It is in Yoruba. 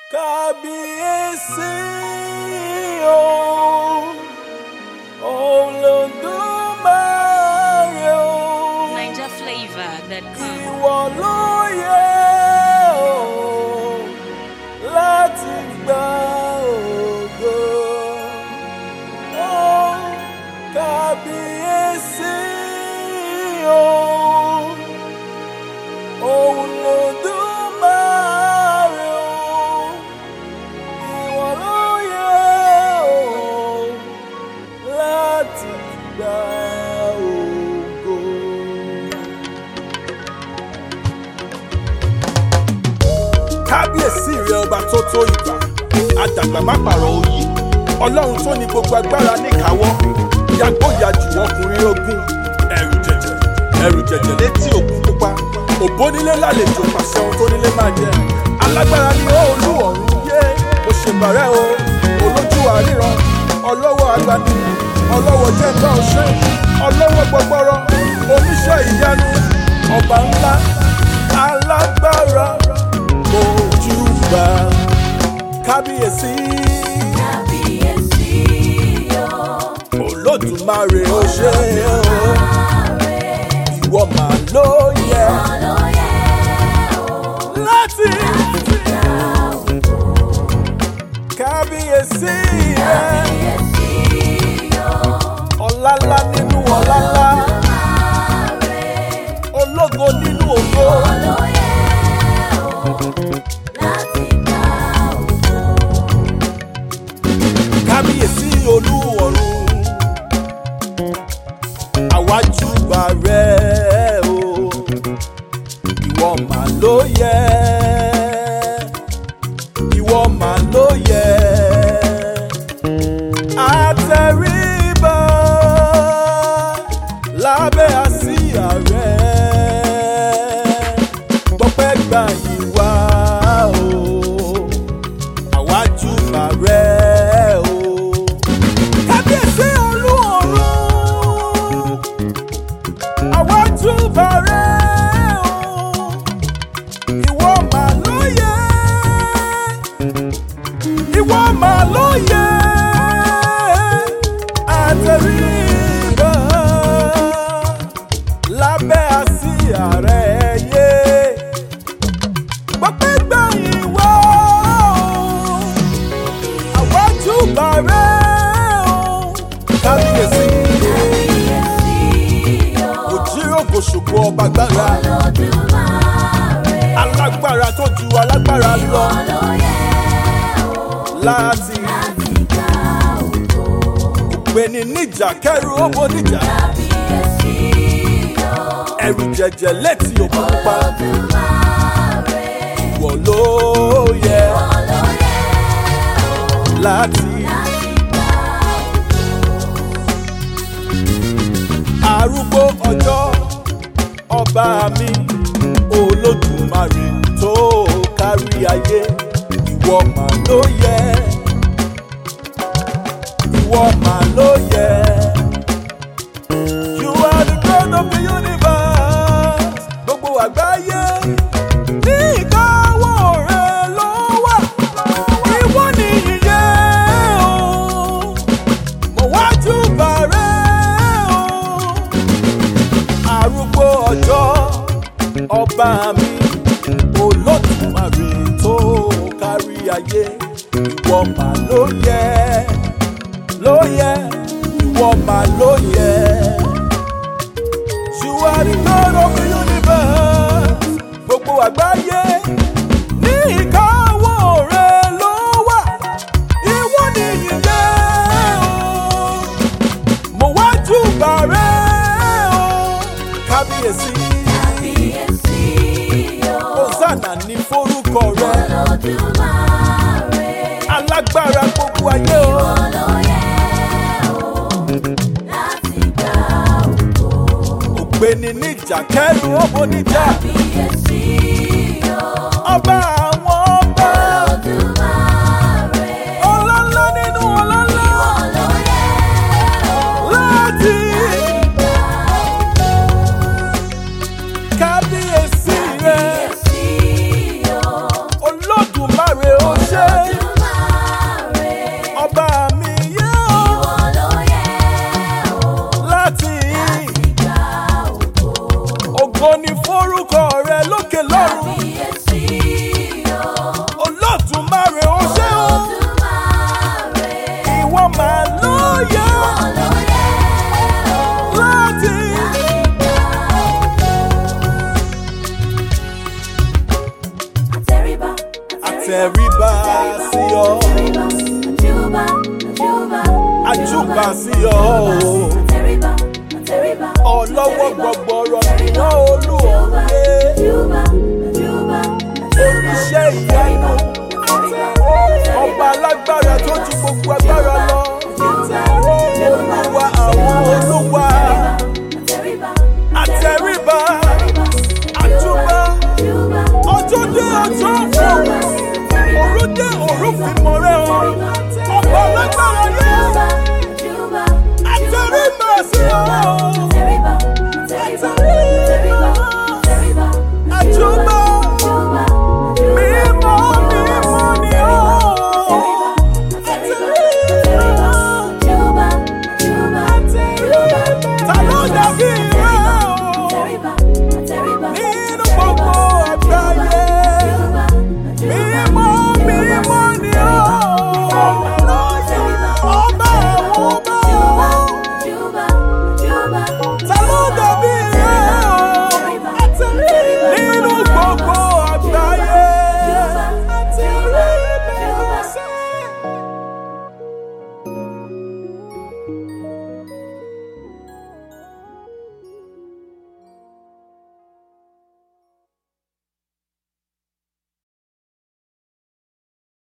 kábíyèsí o olódùmarè o Niger flavor that comes. ìwọ ló yẹ o láti gba ògo o kábíyèsí o olódùmarè o ìwọ ló yẹ o láti gba ògo. kábíyèsí rẹ ọba tó tó ìgbà àdàgbà má pààrọ̀ oyè ọlọ́run tó ní gbogbo agbára níkàáwọ́ yàgbóyàjù ọkùnrin ogun ẹ̀rù jẹ̀jẹ̀ ẹ̀rù jẹ̀jẹ̀ létí òkun pupa òbónílé lálejò pàṣẹ ohun tó nílé máa jẹ alágbára ni ó olú ọ̀run yé mo ṣe bàrẹ́ o olójú àríran ọlọ́wọ́ agbani ọlọ́wọ́ jẹ́ńgbà ọ̀ṣẹ́ ọlọ́wọ́ gbọgbọ́rọ́ oníṣẹ́ ìyanu ọba ńlá alágbára ojúbà kábíyèsí olódùmarè ó ṣe o ìwọ mà ló yẹ láti kábíyèsí rẹ ọlálá nínú ọlálá ológo nínú ògo kábíyèsí olú ọ̀run àwájúbà rẹ o ìwọ mà ló yẹ ìwọ mà ló yẹ àtẹríba lábẹ́ àsíá rẹ gbọ́pẹ́ gbà yín wá o àwájúbà rẹ o kábíyèsí olú ọ̀run àwájúbà rẹ o ìwọ mà ló yẹ ìwọ mà ló yẹ àtẹríba lábẹ́ àsíá rẹ yé gbọ́pẹ́ gbà yín wá o àwájúbà rẹ o kábíyèsí òjíròkò ṣògo ọba gbára alágbára tó ju alágbára lọ láti ògbéni níjà kẹrù owó níjà ẹrù jẹjẹ létí òkú pupa ìwọ ló yẹ láti arúgbó ọjọ́ ọba mi olódùmarè tó kárí ayé ìwọ mà ló yẹ ìwọ mà ló yẹ. You are the God of the universe. Gbogbo àgbáyé ní ìkáwọ́ rẹ ló wà. Ìwọ ni ìyè o. Mo wájú bàrẹ́ o. Arúgbó ọjọ́ ọba mi olódùmarè tó kárí ayé. Ìwọ mà ló yẹ ló yẹ ìwọ mà ló yẹ. You are the God of the universe. Gbogbo àgbáyé ní ìkáwọ́ rẹ ló wà. Ìwọ ni ìyè o. Mo wá júbà rẹ o. Kábíyèsí. Hosanna ní forúkọ rẹ. Alágbára gbogbo ayé o. Ògbéni níjà kẹrù ọmọ níjà. Ọba àwọn ọba. Ọlọ́lá nínú ọlọ́lá. Láti kábíyèsí rẹ̀. Olódùmarè ó ṣe àtẹ̀ríba sí ọ àjùbà sí ọ ọlọ́wọ́ gbọgbọrọ nìyàn olúwọ̀ye oníṣẹ́ ìyanu ọba alágbára tó ju gbogbo agbára